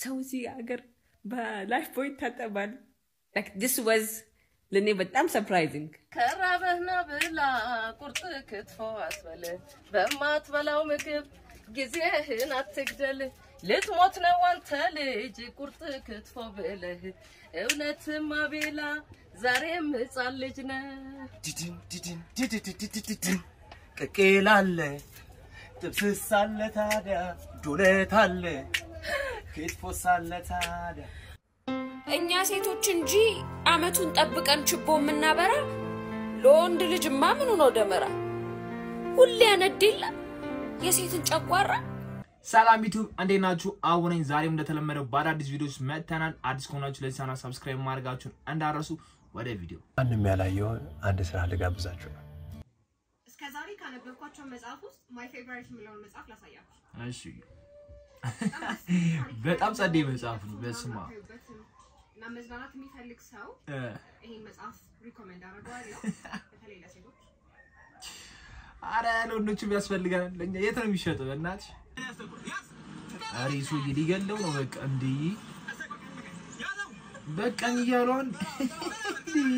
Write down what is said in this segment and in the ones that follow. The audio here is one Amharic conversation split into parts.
ሰው እዚህ ሀገር በላይፍ ቦይ ይታጠባል። ዲስ ወዝ ለእኔ በጣም ሰርፕራይዚንግ። ከራበህና ብላ ቁርጥ ክትፎ አስበል በማትበላው ምግብ ጊዜህን አትግደል። ልትሞት ነው አንተ ልጅ ቁርጥ ክትፎ ብለህ እውነትም አቤላ ዛሬም ሕፃን ልጅ ነህ። ዲድን ዲድን ዲድድድድድድን ቅቅል አለ ጥብስስ አለ ታዲያ ዱለት አለ ክትፎስ አለ ታዲያ እኛ ሴቶች እንጂ አመቱን ጠብቀን ችቦ የምናበራ ለወንድ ልጅማ ምኑ ነው ደመራ? ሁሌ ያነድ የለ የሴትን ጨጓራ። ሰላም ዩቱብ እንዴት ናችሁ? አቡ ነኝ። ዛሬም እንደተለመደው በአዳዲስ ቪዲዮዎች መጥተናል። አዲስ ከሆናችሁ ለዚህ ቻናል ሰብስክራይብ ማድረጋችሁን እንዳረሱ። ወደ ቪዲዮ ማንም ያላየውን አንድ ስራ ልጋብዛችሁ ነው። እስከ ዛሬ ካነበብኳቸው መጽሐፍ ውስጥ ማይ ፌቨሪት የምለውን መጽሐፍ ላሳያችሁ። እሺ። በጣም ጸዴ መጽሐፍ ነው። በስማ እና መዝናናት የሚፈልግ ሰው እ ይሄን መጽሐፍ ሪኮሜንድ አደርገዋለሁ። በተለይ ለሴቶች አረ ለወንዶችም ያስፈልጋል። ለኛ የት ነው የሚሸጠው? በእናትሽ አረ ይሱ ሊገለው ነው። በቃ እንዲህ በቃኝ እያለውን እንዲህ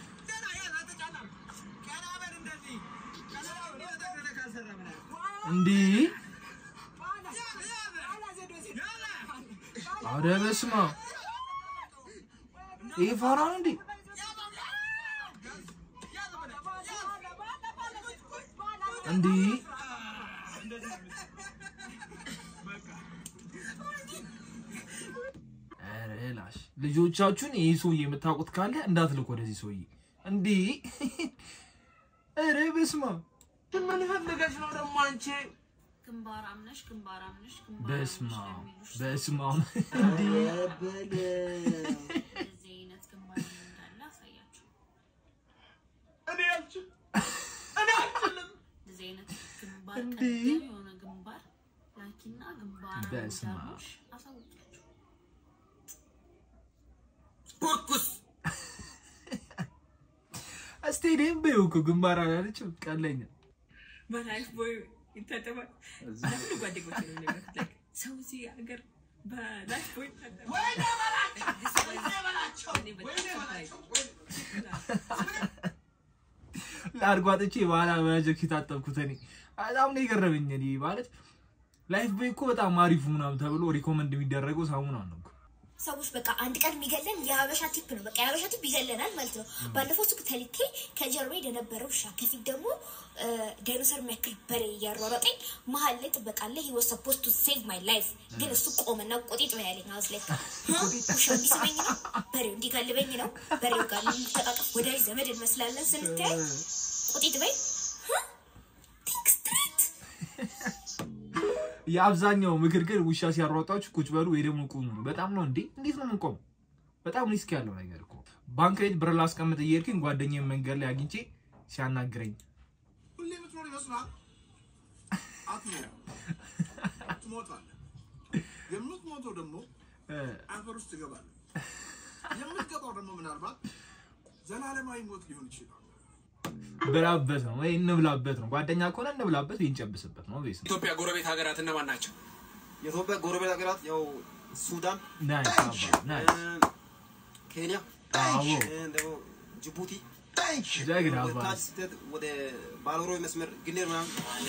እንዲህ አረ በስመ አብ ይሄ ፋራ ነው እንዴ? እንዲህ ኧረ ላሽ ልጆቻችሁን ይህ ሰውዬ የምታውቁት ካለ እንዳትልኩ ወደዚህ ሰውዬ። እንዲህ ኧረ በስመ አብ ምን ፈልገሽ ነው ደግሞ አንቺ? ግንባር አምነሽ ግንባር አምነሽ በስመ አብ በስመ አብ እንዲህ እንደዚህ አይነት ግንባር እንዳለ አሳያችሁ። እኔ አልችልም እኔ አልችልም። እንደዚህ አይነት ግንባር እንዴ! ቀደም የሆነ ግንባር ላኪና ግንባር በስመ አብ። አምዳሎሽ አሳውቂያችሁ። ኩኩስ ስቴዲየም በይው እኮ ግንባር አላለችም። ቀለኛ በላይፍ ቦይ ይታጠባል። ለሁሉ ጓደኞች ነው የሚነግሩት። Like ሰው እዚህ ሀገር በላይፍ ቦይ ይታጠባል። This was ለእኔ በጣም surprising። ለአድጓጥቼ በኋላ በጀክ የታጠብኩት እኔ በጣም ነው የገረመኝ። እኔ ማለት ላይፍ ቦይ እኮ በጣም አሪፉ ምናምን ተብሎ ሪኮመንድ የሚደረገው ሳሙና ነው እኮ። ሰዎች በቃ አንድ ቀን የሚገለን የሀበሻ ቲፕ ነው። በቃ የሀበሻ ቲፕ ይገለናል ማለት ነው። ባለፈው ሱቅ ተልኬ ከጀርባ የነበረ ውሻ ከፊት ደግሞ ዳይኖሰር የሚያክል በሬ እያሯሯጠኝ መሀል ላይ ጥበቃ አለ። ሂ ዋዝ ሰፖዝ ቱ ሴቭ ማይ ላይፍ ግን እሱ ቆመና ቆጢጥ ነው ያለኝ። አውስ ላይ ውሻው እንዲስመኝ ነው፣ በሬው እንዲጋልበኝ ነው። በሬው ጋር ተቃቀፍ ወዳጅ ዘመድ እንመስላለን ስንተያይ ቆጢጥ በይ ቲንክ ስትሬት የአብዛኛው ምክር ግን ውሻ ሲያሯጧችሁ ቁጭ በሉ ወይ ደግሞ ቁሙ ነው። በጣም ነው እንዴ! እንዴት ነው የምንቆመው? በጣም ሪስክ ያለው ነገር እኮ። ባንክ ቤት ብር ላስቀምጥ እየሄድኩኝ ጓደኛዬን መንገድ ላይ አግኝቼ ሲያናግረኝ ሁሌ የምትኖር ይመስላል። አትኖርም፣ ትሞታለህ። የምትሞተው ደግሞ እ፣ አፈር ውስጥ ትገባለህ። የምትገባው ደግሞ ምናልባት ዘላለማዊ ሞት ሊሆን ይችላል። ብላበት ነው ወይ እንብላበት ነው። ጓደኛ ከሆነ እንብላበት ወይ እንጨብስበት ነው። ቤስ ኢትዮጵያ ጎረቤት ሀገራት እነማን ናቸው? የኢትዮጵያ ጎረቤት ሀገራት ያው ሱዳን፣ ናይስ አባ ናይስ ኬንያ፣ አዎ ደግሞ ጅቡቲ ጀግና አባ ታች ስትሄድ ወደ ባልሮይ መስመር ግሌር ምናምን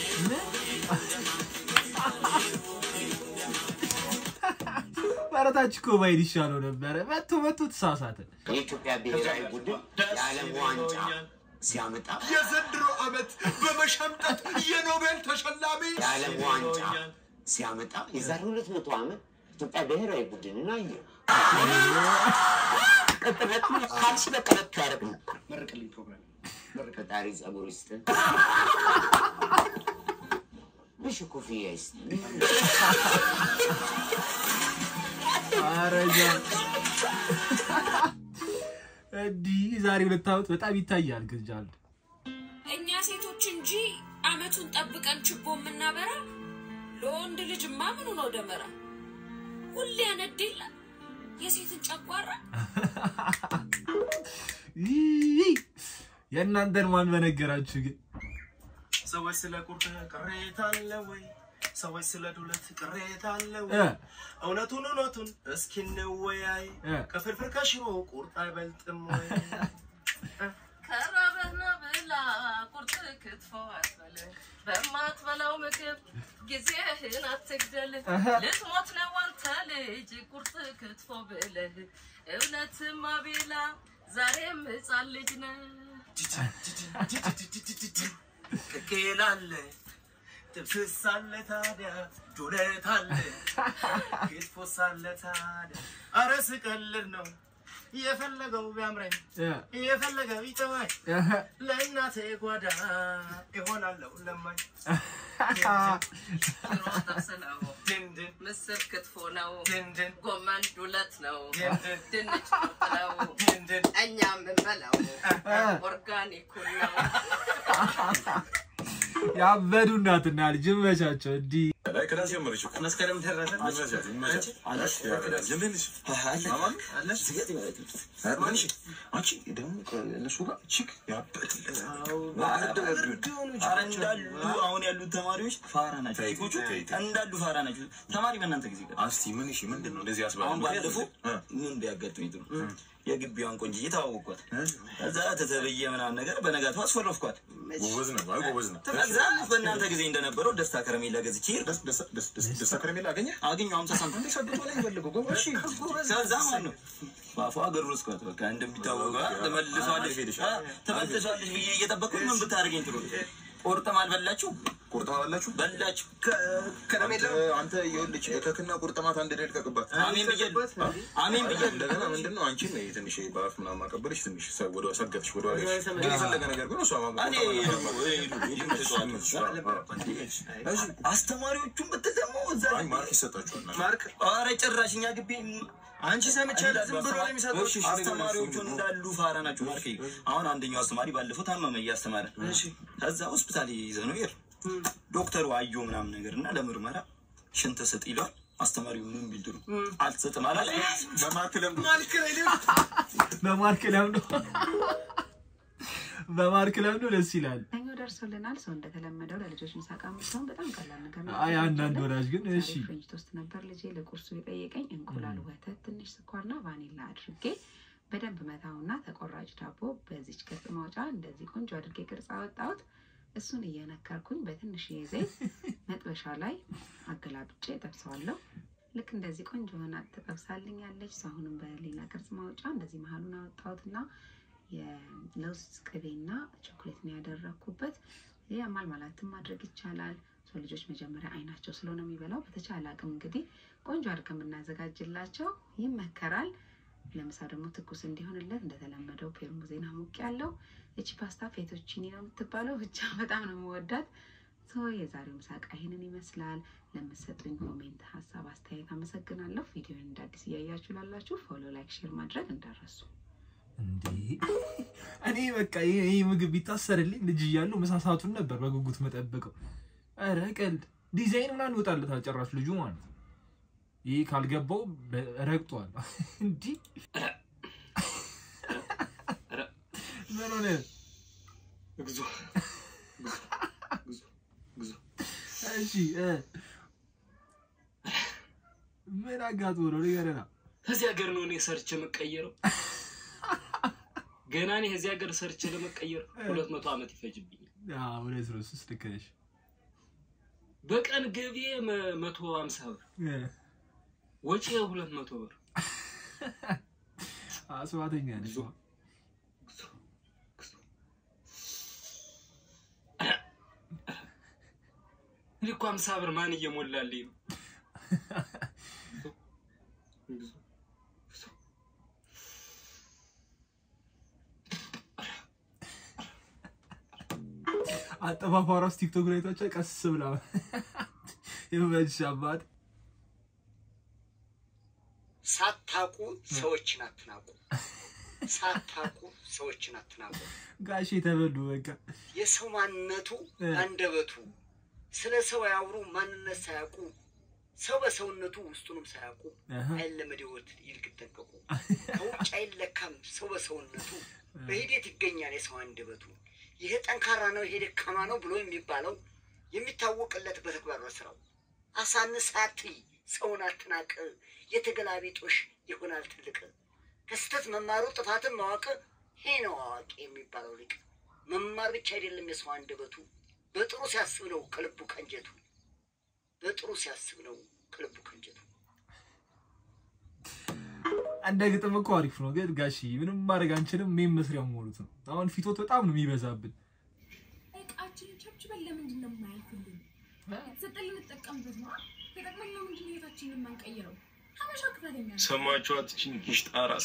በረታች እኮ ባይል ይሻለው ነበረ። መቶ መቶ ተሳሳተ። የኢትዮጵያ ብሔራዊ ቡድን የዓለም ዋንጫ ሲያመጣ የዘንድሮ ዓመት በመሸምጠት የኖቤል ተሸላሚ የዓለም ዋንጫ ሲያመጣ የዛሬ ሁለት መቶ ዓመት ኢትዮጵያ ብሔራዊ ቡድንን አየ። ቅጥነት ካልሲ በቀለቱ ያደርግ ነበር። መርቅልኝ ፕሮግራም ፈጣሪ ጸጉር ይስጥ፣ ብሽ ኮፍያ ይስጥ። አረጃ እንዲህ ዛሬ ሁለት ዓመት በጣም ይታያል። ግጃል እኛ ሴቶች እንጂ አመቱን ጠብቀን ችቦ የምናበራ ለወንድ ልጅማ ምኑ ነው ደመራ? ሁሌ ያነድ የለ የሴትን ጨጓራ። ይህ የእናንተን ማን በነገራችሁ ግን ሰዎች ስለ ቁርጥ ቅሬታ አለ ወይ? ሰዎች ስለ ዱለት ቅሬታ አለው። እ። እውነቱን እውነቱን እስኪ እንወያይ። እ። ከፍርፍር ከሽሮ ቁርጥ አይበልጥም ወይ? ከራበህና ብላ ቁርጥ ክትፎ አትበል፣ በማትበላው ምግብ ጊዜህን አትግደል። እህ። ልትሞት ነው አንተ ልጅ ቁርጥ ክትፎ ብለህ እውነትም አቤላ ዛሬም ሕፃን ልጅ ነህ። ቅቅል አለ ጥብስ አለ ታዲያ ዱለት አለ ክትፎስ አለ ታዲያ አረ ስቀልድ ነው የፈለገው ቢያምረኝ እ። የፈለገው ይጠማኝ እህ። ለእናቴ ጓዳ ይሆናለሁ ለማኝ ሽሮ ጥብስ ነው፣ ምስር ክትፎ ነው፣ ጎመን ዱለት ነው፣ ድንች ቁርጥ ነው፣ እኛ የምንበላው ኦርጋኒኩን ነው። ያበዱ እናትና ልጅ መቻቸው እንዲህ ክላስ ጀመረች እኮ። መስከረም ደረሰ። ይመቻል፣ ይመቻል። አለሽ? ያበዳል። እንዴት ነሽ? አማን? ማንሽ? አንቺ ደግሞ ከእነሱ ጋር ቺክ ያበድለት ኧረ እንዳሉ አሁን ያሉት ተማሪዎች ፋራ ናቸው። ቴኮቹ እንዳሉ ፋራ ናቸው። ተማሪ በእናንተ ጊዜ ቀር እስቲ ምን እሺ፣ ምንድን ነው እንደዚህ ያስባለ? አሁን ባለፈው ምን ቢያጋጥመኝ ጥሩ የግቢዋን ቆንጅዬ ተዋወቅኳት። ከዛ ተተብዬ ምናምን ነገር በነጋቱ አስፈረፍኳት። ጎበዝ ነው፣ አይ ጎበዝ ነው። ከዛ በእናንተ ጊዜ እንደነበረው ደስታ ከረሜላ ገዝቼ ደስታ ከረሜላ አገኘ አገኘሁ ሀምሳ ሳንቲም ሰብቶ ላይ ፈልገው ጎበዝ ከዛ ማለት ነው በአፏ ገረስኳት። በቃ እንደሚታወቀው ተመልሷለች ተመልሷለች ብዬ እየጠበቅኩ ምን ብታደርገኝ ጥሩ ቁርጥም አልበላችሁ ቁርጥማ በላችሁ በላችሁ ከረሜላ አንተ ይኸውልሽ እከክና ቁርጥማት አንድ ላይ ልቀቅባት። አሜን ብያለሁ። አሜን ብያለሁ። እንደገና ምንድን ነው አንቺን ትንሽ በአፍ ምናምን ማቀበልሽ ትንሽ ሰ- ወደ ሰገትሽ ወደ ኋላ ሄድሽ። ግን የፈለገ ነገር ግን እሷ ማ- እኔ አስተማሪዎቹን ብትል ደግሞ እዛ አይ ማርክ ይሰጣችኋል። ማርክ ኧረ ጭራሽ እኛ ግቢ አንቺ ሰምቻለሁ። ዝም ብሎ ነው የሚሰጠው። እሺ፣ አስተማሪዎቹን እንዳሉ ፋራ ናቸው። ማርክ አሁን አንደኛው አስተማሪ ባለፈው ታመመ እያስተማረ ከዛ ሆስፒታል ይዘህ ነው ይር ዶክተሩ አዮ ምናምን ነገር እና ለምርመራ ሽንት ስጥ ይለዋል። አስተማሪው ምን ቢል ጥሩ አልሰጥም አላለ። በማርክ ለምዶ በማርክ ለምዶ በማርክ ለምዶ ደስ ይላል። ሰኞ ደርሶልናል። ሰው እንደተለመደው ለልጆች ምሳቃ የምትሆን በጣም ቀላል ነገር ነው። አይ አንዳንድ ወላጅ ግን እሺ ዛሬ ፍሬንች ቶስት ነበር ልጄ ለቁርሱ የጠየቀኝ። እንቁላል፣ ወተት፣ ትንሽ ስኳርና ቫኒላ አድርጌ በደንብ መታውና ተቆራጭ ዳቦ በዚች ቅርጽ ማውጫ እንደዚህ ቆንጆ አድርጌ ቅርጽ አወጣሁት። እሱን እየነከርኩኝ በትንሽዬ ዘይት መጥበሻ ላይ አገላብጬ ጠብሰዋለሁ። ልክ እንደዚህ ቆንጆ ሆና ትጠብሳልኛለች። እሱ አሁንም በሌላ ቅርጽ ማውጫ እንደዚህ መሀሉን አወጣሁትና የለውዝ ቅቤና ቾኮሌት ነው ያደረግኩበት። ይህ ማልማላትም ማድረግ ይቻላል። ሰው ልጆች መጀመሪያ አይናቸው ስለሆነ የሚበላው በተቻለ አቅም እንግዲህ ቆንጆ አድርገን ብናዘጋጅላቸው ይመከራል። ለምሳ ደግሞ ትኩስ እንዲሆንለት እንደተለመደው ፔርሙዜን አሙቅ ያለው እቺ ፓስታ ፌቶቺኒ ነው የምትባለው። ብቻ በጣም ነው የምወዳት። ሶ የዛሬው ምሳቃ ይህንን ይመስላል። ለምትሰጡኝ ኮሜንት፣ ሀሳብ፣ አስተያየት አመሰግናለሁ። ቪዲዮን እንደ አዲስ እያያችሁ ላላችሁ ፎሎ፣ ላይክ፣ ሼር ማድረግ እንዳረሱ እንዴ እኔ በቃ ይሄ ይሄ ምግብ ቢታሰርልኝ ልጅ እያለሁ ምሳ ሰዓቱን ነበር በጉጉት መጠበቀው። ኧረ ቀልድ ዲዛይን ምናምን ይወጣለታል ጭራሽ ልጁ ማለት ነው። ይህ ካልገባው በ- ረግጧል። እንዲህ ምን ሆነ? እግዚኦ እሺ እ ምን አጋጥሞ ነው ንገረና። ከዚህ ሀገር ነው እኔ ሰርች የምቀየረው። ገና እኔ ከዚህ ሀገር ሰርች ለመቀየር ሁለት መቶ ዓመት ይፈጅብኛል። አዎ፣ እውነት ነው። እሱስ ልክ ነሽ። በቀን ገቢ መቶ ሀምሳ ብር እ ወጪ ሁለት መቶ ብር አስማተኛ ነሽ። እኔ እኮ ሀምሳ ብር ማን እየሞላልኝ ነው? አጠፋፋ ራሱ ቲክቶክ ላይ ታቻ ቀስ ብላ ይመችሽ አባት። ሳታቁ ሰዎችን አትናቁ። ሳታቁ ሰዎችን አትናቁ። ጋሼ ተበሉ በቃ የሰው ማንነቱ አንደበቱ፣ ስለ ሰው ያውሩ ማንነት ሳያውቁ፣ ሰው በሰውነቱ ውስጡንም ሳያውቁ አሃ። አይለመድ ሕይወት ይልቅ ይጠንቀቁ። ከውጭ አይለካም ሰው በሰውነቱ፣ በሂደት ይገኛል የሰው አንደበቱ። ይሄ ጠንካራ ነው፣ ይሄ ደካማ ነው ብሎ የሚባለው የሚታወቅለት በተግባር በስራው አሳንስ አትይ፣ ሰውን አትናቅ። የተገላቢጦሽ ይሆናል ትልቅ። ከስህተት መማሩ ጥፋትን ማወቅ ይሄ ነው አዋቂ የሚባለው ሊቅ። መማር ብቻ አይደለም የሰው አንደበቱ፣ በጥሩ ሲያስብ ነው ከልቡ ከንጀቱ። በጥሩ ሲያስብ ነው ከልቡ ከንጀቱ። እንደ ግጥም እኮ አሪፍ ነው፣ ግን ጋሺ ምንም ማድረግ አንችልም። ሜም መስሪያ መሆኑት ነው። አሁን ፊቶት በጣም ነው የሚበዛብን። እቃችንን ቸብችበን ለምንድን ነው የማያልፍልን? የተሰጠን ልንጠቀምበት ነው። ተጠቅመን ለምንድን ነው ህይወታችንን የማንቀይረው? ሀበሻ ክፈለኛ ነው። ሰማችኋት? እችን ጊሽጣ ራስ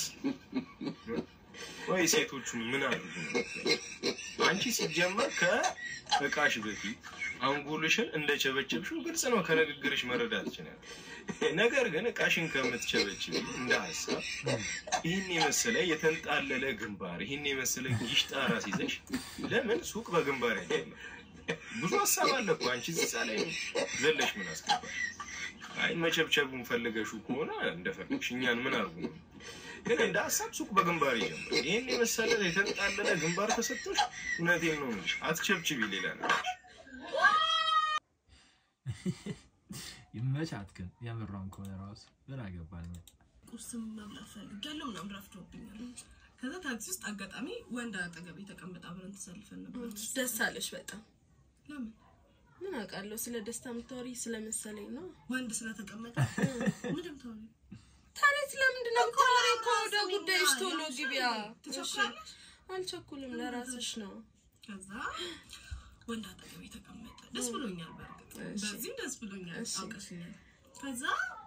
ወይ ሴቶቹ ምን አሉ? አንቺ ሲጀመር ከእቃሽ በፊት አንጎልሽን እንደቸበቸብሽው ግልጽ ነው፣ ከንግግርሽ መረዳት ይችላል። ነገር ግን እቃሽን ከምትቸበችብ እንደ ሀሳብ ይህን የመሰለ የተንጣለለ ግንባር፣ ይህን የመሰለ ጊሽጣ ራስ ይዘሽ ለምን ሱቅ በግንባር አይደለም? ብዙ ሀሳብ አለ እኮ አንቺ እዛ ላይ ዘለሽ ምን አስገባሽ? አይ መቸብቸቡን ፈልገሹ ከሆነ እንደፈለግሽ እኛን ምን አርጉ ነው። ግን እንደ ሀሳብ ሱቅ በግንባር ይጀምር። ይህን የመሰለ የተንጣለለ ግንባር ተሰጥቶሽ እውነቴን ነው የምልሽ አትቸብችቢ። ሌላ ነገር ይመቻት። ግን የምሯን ከሆነ ራሱ ምን አገባኝ። ቁርስም መብላት ፈልጌያለሁ ምናምን ረፍዶብኛል። ከዛ ታክሲ ውስጥ አጋጣሚ ወንድ አጠገቤ ተቀምጣ አብረን ተሰልፈን ነበር። ደስ አለሽ በጣም ለምን ምን አውቃለሁ ስለ ደስታ የምታወሪ ስለመሰለኝ ነው። ወንድ ስለተቀመጠ ምንም ታወሪ ታዲያ ስለምንድን ነው የምታወሪው? እኮ ወደ ጉዳይሽ ቶሎ ግቢያ። ትቸኩላለሽ? አልቸኩልም፣ ለራስሽ ነው። ከዛ ወንድ አጠገቤ ተቀመጠ። ደስ ብሎኛል። በእርግጥ እሺ። በዚህም ደስ ብሎኛል። እሺ። አውቀሽኛል። ከዛ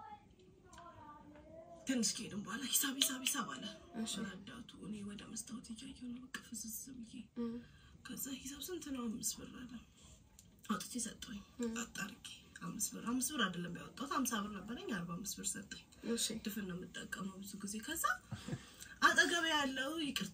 ትንሽ ከሄድን በኋላ ሂሳብ ሂሳብ ሂሳብ አለ ረዳቱ። እኔ ወደ መስታወት እያየሁ ነው በቃ ፍዝዝ ብዬ። ከዛ ሂሳብ ስንት ነው? አምስት ብር አለ። አውጥቼ ሰጠኝ። አጣርጌ አምስት ብር አምስት ብር አይደለም ያወጣሁት ሀምሳ ብር ነበረኝ። አርባ አምስት ብር ሰጠኝ። ድፍን ነው የምጠቀመው ብዙ ጊዜ። ከዛ አጠገቤ ያለው ይቅርታ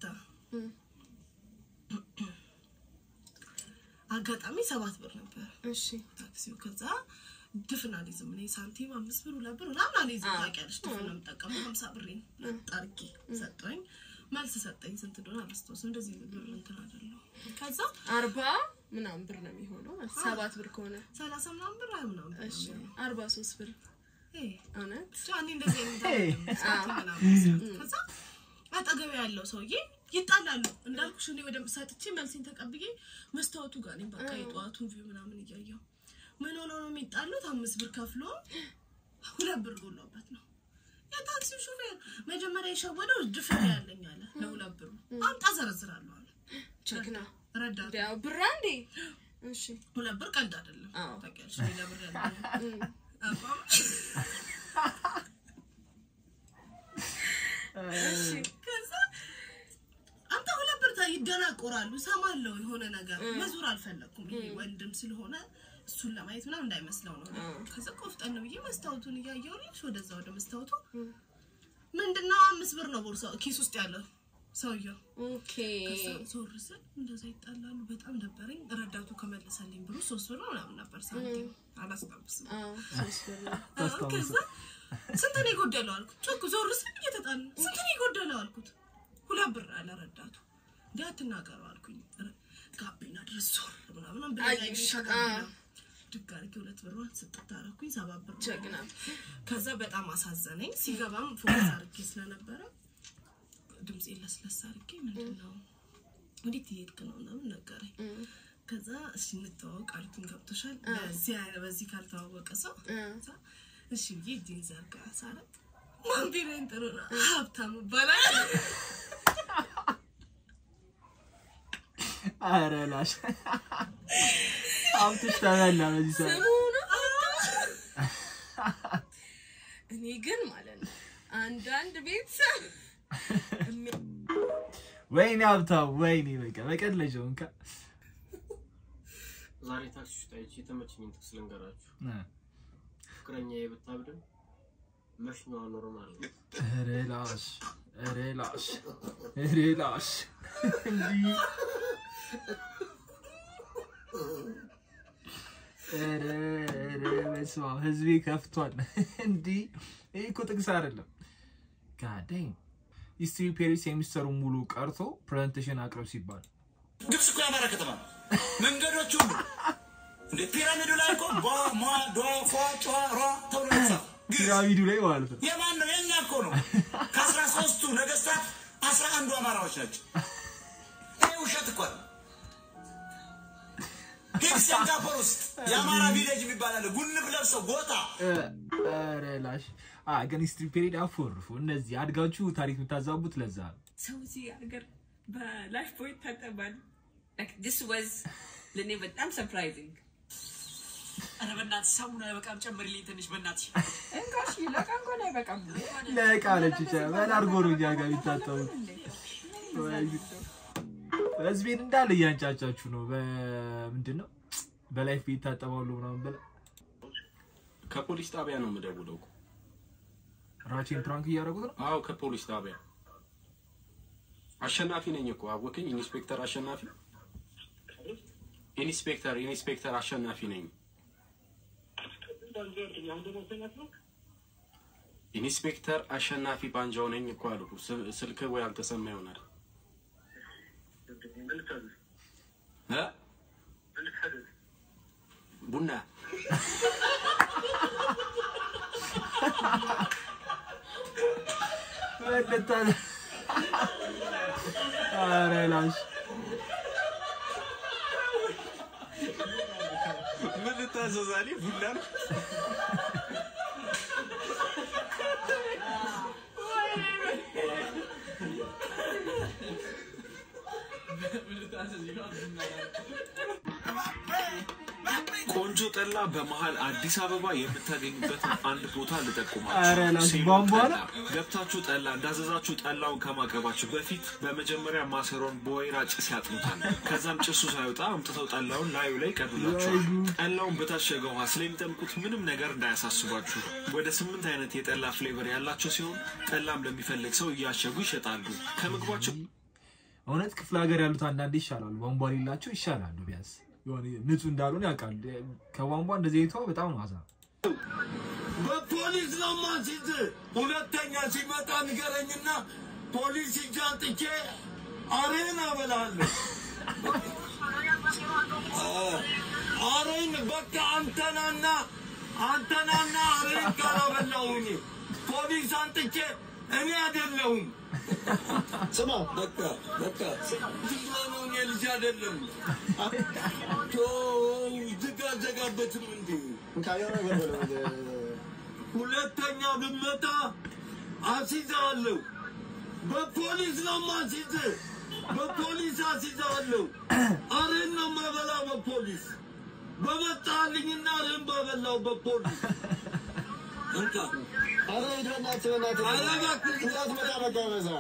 አጋጣሚ ሰባት ብር ነበር ታክሲው። ከዛ ድፍን አልይዝም እኔ ሳንቲም አምስት ብር ሁለት ብር ምናምን አልይዝም። ታውቂያለሽ ድፍን ነው የምጠቀመው። ሀምሳ ብሬን ጠርጌ ሰጠኝ። መልስ ሰጠኝ። ስንት እንደሆነ አላስታውስም። እንደዚህ ብር እንትን አይደለሁ። ከዛ አርባ ምናምን ብር ነው የሚሆነው ሰባት ብር ከሆነ ሰላሳ ምናምን ብር ሀያ ምናምን ብር እሺ ነው የሚሆነው። አርባ ሶስት ብር እውነት ብቻ እኔ እንደዚህ አይነት ኤ። አይደለም ሳንቲም አዎ። ምናምን። ከዛ አጠገቤ ያለው ሰውዬ ይጣላሉ እንዳልኩሽ እኔ ወደ ሰጥቼ መልሴን ተቀብዬ መስታወቱ ጋር ነኝ። በቃ የጠዋቱን ቪው ምናምን እያየሁ ምን ሆኖ ነው የሚጣሉት? አምስት ብር ከፍሎ ሁለት ብር ጎሎበት ነው። የታክሲው ሹፌር መጀመሪያ የሸወደው ድፍን ያለኝ አለ ለሁለት ብሩ አምጣ ዘረዝራለሁ አለ። ጀግና ረዳት ያው ብር አንዴ እሺ ሁለት ብር ቀልድ አይደለም ታውቂያለሽ። ሌላ ብር ያለ አቋም እሺ ከዛ አንተ ሁለት ብር ታ- ይደናቆራሉ። ሰማለው የሆነ ነገር መዞር አልፈለኩም። ይሄ ወንድም ስለሆነ እሱን ለማየት ምናምን እንዳይመስለው ነው። ከዛ ቆፍጠን ብዬ መስታወቱን እያየሁ ልጅ ወደዛ ወደ መስታወቱ ምንድነው አምስት ብር ነው ቦርሳው ኪስ ውስጥ ያለው ሰውየው። ኦኬ ከዛ ዞር ስል እንደዛ ይጣላሉ። በጣም ደበረኝ። ረዳቱ ከመለሰልኝ ብሩ ሶስት ብር ነው ምናምን ነበር ሳንቲም አላስታውስም። ሶስት ብር ነው። አዎ፣ ከዛ ስንት ነው የጎደለው አልኩት። ጮክ ዞር ስል እየተጣሉ ስንት ነው የጎደለው አልኩት። ሁለት ብር አለ ረዳቱ። እንዲህ አትናገሩ አልኩኝ። ረ- ጋቢና ድረስ ዞር ምናምን ብለኝ አየሽ፣ አይሽ አዎ። ጋቢና ድግ አድርጌ ሁለት ብሯን ስጥት አደረኩኝ። ሰባት ብር ጀግና። ከዛ በጣም አሳዘነኝ። ሲገባም ፎከስ አድርጌ ስለነበረ ድምፄ ለስለስ አድርጌ ምንድን ነው ወዴት እየሄድክ ነው ምናምን ነገረኝ። ከዛ እሺ እንተዋወቅ አልኩኝ። ገብቶሻል በዚህ አይነ- በዚህ ካልተዋወቀ ሰው ከዛ እሺ ብዬ እጄን ዘርጋ ሳረግ ማን ቢለኝ ጥሩ ነው ሀብታም ይባላል። ኧረ ላሽ ሀብትሽ ተበላ በዚህ ሰዓት። ስሙ ነው እኔ ግን ማለት ነው አንዳንድ ቤተሰብ ወይኔ ሀብታም ወይኔ በቃ በቀለጀው እንካ ዛሬ ታክሲ ውስጥ አይቼ የተመቸኝን ጥቅስ ልንገራችሁ። ፍቅረኛዬ ብታብድም መሽኛዋ ኖርማል ነው። ኧረ ላሽ ኧረ ላሽ ኧረ ላሽ እንዲህ ኧረ ኧረ በስመ አብ ህዝቤ ከፍቷል። እንዲህ ይህ እኮ ጥቅስ አይደለም። ጋደኝ ሂስትሪ ፔሪስ የሚሰሩ ሙሉ ቀርቶ ፕሬዘንቴሽን አቅርብ ሲባል ግብጽ እኮ የአማራ ከተማ ነው። መንገዶች ሁሉ እንደ ፒራሚዱ ላይ እኮ ቧ ሟ ዷ ፏ ጯ ሯ ተብሎ ይጻፍ ፒራሚዱ ላይ ማለት ነው። የማን ነው? የኛ እኮ ነው። ከአስራ ሶስቱ ነገስታት አስራ አንዱ አማራዎች ናቸው። ይሄ ውሸት እኮ ነው። ሂድ ሲንጋፖር ውስጥ የአማራ ቪሌጅ የሚባል አለ። ጉንብ ለብሰው ጎታ ኧረ ላሽ አ ግን ሂስትሪ ፔሪድ አፎርፉ። እነዚህ አድጋችሁ ታሪክ የምታዛቡት ለዛ ነው። ሰው እዚህ ሀገር በላይፍ ቦይ ይታጠባል። ዲስ ዋዝ ለእኔ በጣም ሰርፕራይዚንግ። ኧረ በእናትሽ ሳሙና አይበቃም፣ ጨምሪልኝ ትንሽ በእናትሽ። እንካሽ ለቃ እንኳን አይበቃም። ለቃ ነች ብቻ በላርጎ ነው እኛ ጋር የሚታጠቡት። ህዝቤን እንዳለ እያንጫጫችሁ ነው። በምንድን ነው በላይፍ ቤት ይታጠባሉ ምናምን ብለህ ከፖሊስ ጣቢያ ነው የምደውለው እኮ። ራቼን ፕራንክ እያደረጉት ነው። አዎ ከፖሊስ ጣቢያ አሸናፊ ነኝ እኮ አወቀኝ። ኢንስፔክተር አሸናፊ ኢንስፔክተር ኢንስፔክተር አሸናፊ ነኝ። ኢንስፔክተር አሸናፊ ባንጃው ነኝ እኮ አልኩ። ስ- ስልክ ወይ አልተሰማ ይሆናል እ? ቡና ኧረ ላሽ ምን ልታዘዛሌ? ቡና ነው። ቆንጆ ጠላ በመሀል አዲስ አበባ የምታገኙበትን አንድ ቦታ ኧረ ልጠቁማችሁ። ላስ ሴሎ ቧንቧ ጠላ። ነው? ገብታችሁ ጠላ እንዳዘዛችሁ ጠላውን ከማቅረባችሁ በፊት በመጀመሪያ ማሰሮን በወይራ ጭስ ያጥኑታል። ከዛም ጭሱ ሳይወጣ አምጥተው ጠላውን ላዩ ላይ ቀዱላችኋል። ጠላውን በታሸገ ውሃ ስለሚጠምቁት ምንም ነገር እንዳያሳስባችሁ። ወደ ስምንት አይነት የጠላ ፍሌቨር ያላቸው ሲሆን ጠላም ለሚፈልግ ሰው እያሸጉ ይሸጣሉ። ከምግባቸው እውነት ክፍለ ሀገር ያሉት አንዳንዴ ይሻላሉ። ቧንቧ ሌላቸው ይሻላሉ። ቢያንስ የሆነ ንጹህ እንዳልሆነ ያውቃል። ከቧንቧ እንደዚህ አይተዋ በጣም ነው አዛ በፖሊስ ነው ማሲዝ። ሁለተኛ ሲመጣ ንገረኝና ፖሊስ እጅ አንጥቼ አሬን አበላለሁ። አሬን በቃ አንተናና አንተናና አሬን ካላበላሁኝ ፖሊስ አንጥቼ እኔ አይደለሁም። ስማ በቃ በቃ ዝም ብሎ ነው እኔ ልጅ አይደለም። ተው ዝጋ ዘጋበትም እንዴ ሁለተኛ ብመጣ አስይዛለሁ። በፖሊስ ነው ማስይዝ፣ በፖሊስ አስይዛለሁ። አሬን ነው ማበላ በፖሊስ በመጣልኝና አሬን ባበላው በፖሊስ እንካ ኧረ ሂድ በእናትህ በእናትህ ኧረ እባክህ እንዳትመጣ በቃ ይበዛል።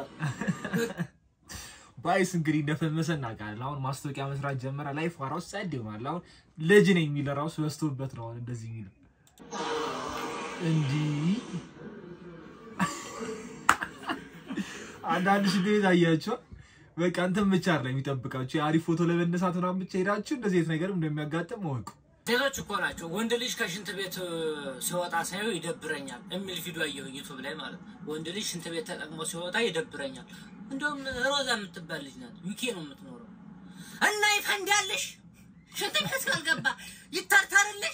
ባይስ እንግዲህ እንደፈመሰ እናውቃለን። አሁን ማስታወቂያ መስራት ጀመረ። ላይፍ ራሱ ጸድ ይሆናል። አሁን ልጅ ነኝ የሚል ራሱ በዝቶበት ነው አሁን እንደዚህ የሚለው እንዲህ አንዳንድ ሽንት ቤት አያቸው። በቃ እንትን ብቻ አይደለም የሚጠብቃችሁ የአሪፍ ፎቶ ለመነሳት ምናምን ብቻ ሄዳችሁ እንደዚህ አይነት ነገር እንደሚያጋጥም እወቁ። ሴቶች እኮ ናቸው። ወንድ ልጅ ከሽንት ቤት እ፣ ሲወጣ ሳየው ይደብረኛል የሚል ቪዲዮ አየሁኝ ዩቱብ ላይ ማለት ነው። ወንድ ልጅ ሽንት ቤት ተጠቅሞ ሲወጣ ይደብረኛል። እንደውም ሮዛ የምትባል ልጅ ናት፣ ዩኬ ነው የምትኖረው። እና ይፈንዳልሽ ሽንት ቤት ካልገባ ይታርታርልሽ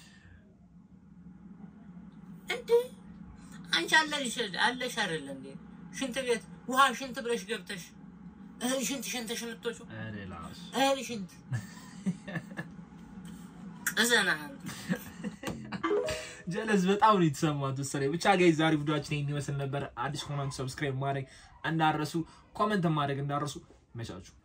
እንዴ አንቺ አለሽ አለሽ አይደለ እንዴ ሽንት ቤት ውሃ ሽንት ብለሽ ገብተሽ እህል ሽንት ሽንተሽ የምትወጪው እህል ሽንት እዘና ጀለስ በጣም ነው የተሰማት መሰለኝ። ብቻ ጋይ ዛሬ ቪዲዮአችን ይህን ይመስል ነበር። አዲስ ከሆናችሁ ሰብስክራይብ ማድረግ እንዳረሱ፣ ኮመንት ማድረግ እንዳረሱ። መቻችሁ